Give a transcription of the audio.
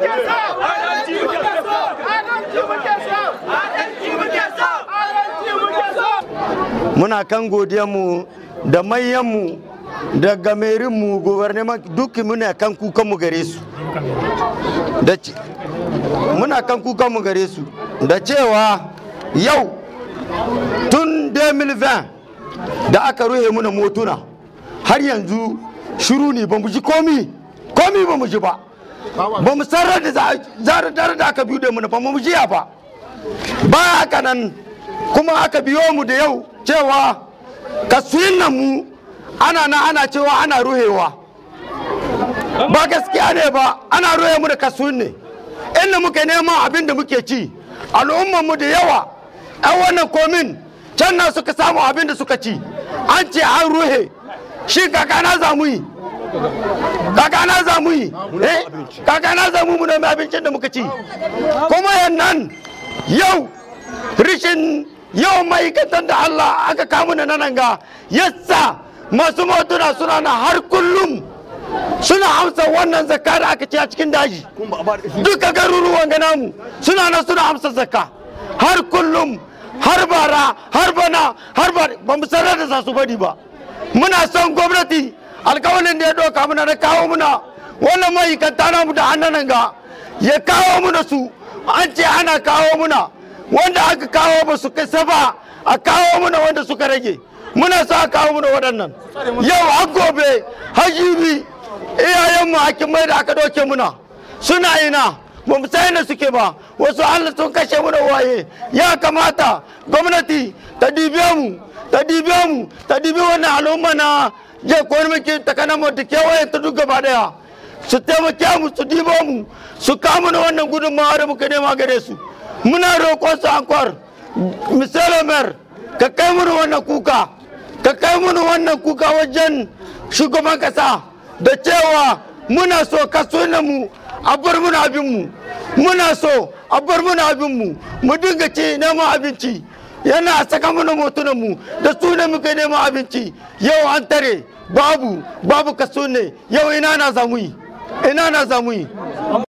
muna kan mu da manyanmu da gamerinmu guverneman duk muna kan kukanmu gare su da muna kan kukanmu gare su da cewa yau tun 2020 da aka ruhe muna motuna har yanzu shiru ne ba mu ji komi komi ba mu ji ba ba mu sarar da zarar da aka biyu da muna ba mu jiya ba ba haka nan kuma aka biyo mu da yau cewa kasuyin nan mu ana na ana cewa ana ruhewa ba gaskiya ne ba ana ruhe mu da kasuyin ne inda muke neman abin da muke ci al'ummar mu da yawa yan wannan komin can na suka samu abin da suka ci an ce an ruhe shi kakana za mu yi kakana za mu yi kakana za mu nemi abincin da muka ci kuma yannan yau rishin yau ma'aikatan da Allah aka kamu na nan ga yasa masu motuna suna na har kullum suna amsa wannan zakka da aka ce a cikin daji duka garuruwan gana mu suna na suna amsa zakka har kullum har bara har bana har ba ba mu sanar da za su bari ba muna son gwamnati alkawalin da ya doka muna da kawo muna wannan ma'aikata namu da hannun ga ya kawo muna su an ce ana kawo muna wanda aka kawo ba su kasa ba a kawo muna wanda suka rage muna sa a kawo muna waɗannan yau an gobe hajibi iyayenmu hakimai da aka doke muna suna ina ba mu san da suke ba wasu allah sun kashe muna waye ya kamata gwamnati ta dibe mu ta dibe mu ta dibe wannan al'umma na je kowani muke takanan mu da kewaye ta duk gaba daya su taimake mu su dibo mu su kama na wannan gudunmawa da muka nema gare su muna roƙon su ankwar misali mer ka kai mana wannan kuka ka kai mana wannan kuka wajen shugaban kasa da cewa muna so kaso mu a bar muna abinmu muna so a bar muna abinmu mu dinga ci neman abinci yana saka mana motunanmu da su ne muka neman abinci yau an tare babu babu kaso ne yau ina na zamu yi ina na zamu yi